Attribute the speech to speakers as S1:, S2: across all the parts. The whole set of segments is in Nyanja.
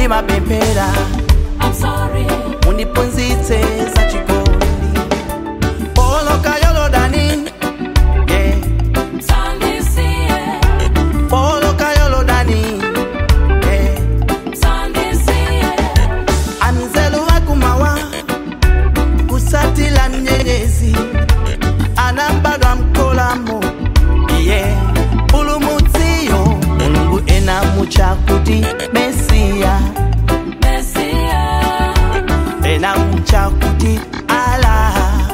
S1: ndimapemphera
S2: I'm sorry.
S1: mundiphunzitse za chikondi poloka yolodani yeah.
S2: Sandisiye,
S1: poloka yolodani yeah.
S2: sandisiye,
S1: anzelu wakumawa kusatila mnyenyezi anambadwa mkolamo iye pulumutsiyo mulungu enamucha kuti mesiya
S2: Messiah.
S1: enamucha kuti ala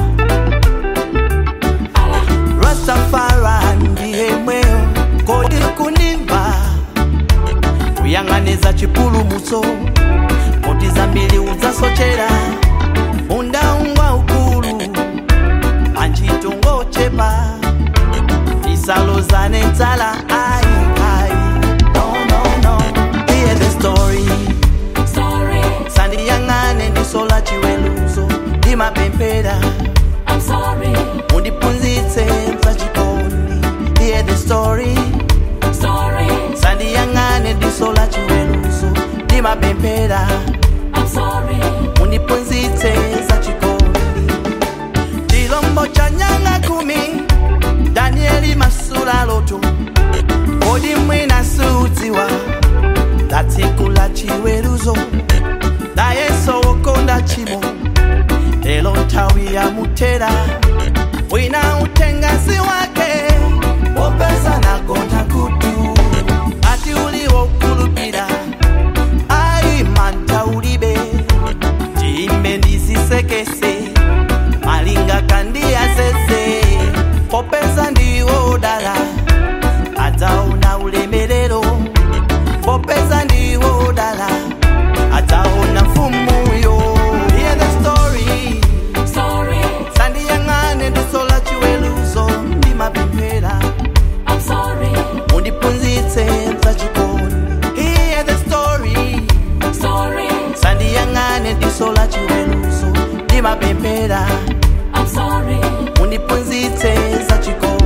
S1: rastafara ndiye mweyo kodi kunimba kuyang'aniza chipulumutso moti zambiri udzasochera undaungwa ukulu anchitongochepa isalozane dzala ai ai no no no hear the story
S2: Sorry,
S1: sandiyang'ane ndisola chiweluzo ndimapemphera
S2: I'm sorry.
S1: mundiphunzitse za chikondi hear the story
S2: Sorry,
S1: sandiyang'ane ndisola chiweluzo ndimapemphera
S2: I'm sorry.
S1: mundiphunzitse za chikondi chilombo cha nyanga kumi danieli masula loto kodi mwina sudziwa la tsiku la chiweruzo la yesu wokonda chimo lelo nthawi ya mutera wina utengasi wake wopeza nagonda kutu ati uliwokulupira ai mantha ulibe chimbe ndisisekese malinga kandiyazeze popeza ndiwo dala adzaona ulemerero popeza ndiwo dala adzaona mfumuyo Hear the story
S2: Sorry,
S1: sandiyang'ane ndisola chiweruzo ndimapemphera
S2: I'm sorry.
S1: mundiphunzitse za chikondi Hear the story
S2: Sorry,
S1: sandiyang'ane ndisola chiweruzo ndimapemphera
S2: I'm sorry.
S1: mundiphunzitse za chikondi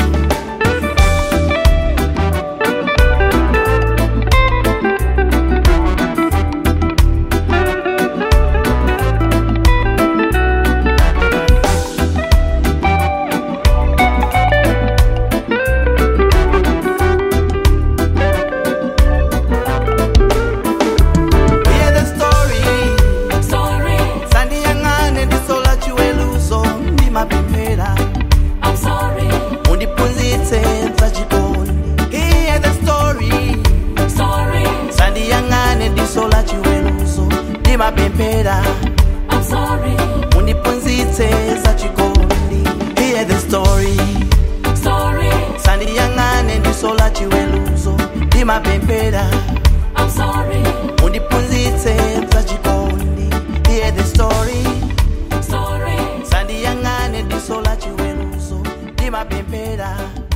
S1: Hear the story
S2: Sorry,
S1: sandiyang'ane ndisola chiweruzo ndimapemphera
S2: I'm sorry.
S1: mundiphunzitse za chikondi Hear the story
S2: Sorry,
S1: sandiyang'ane ndisola chiweruzo ndimapemphera
S2: I'm sorry.
S1: mundiphunzitse za chikondi Hear the story
S2: Sorry,
S1: sandiyang'ane ndisola chiweruzo ndimapemphera
S2: I'm sorry.
S1: mundiphunzitse za chikondi Hear the story
S2: Sorry,
S1: sandiyang'ane ndisola chiweruzo ndimapemphera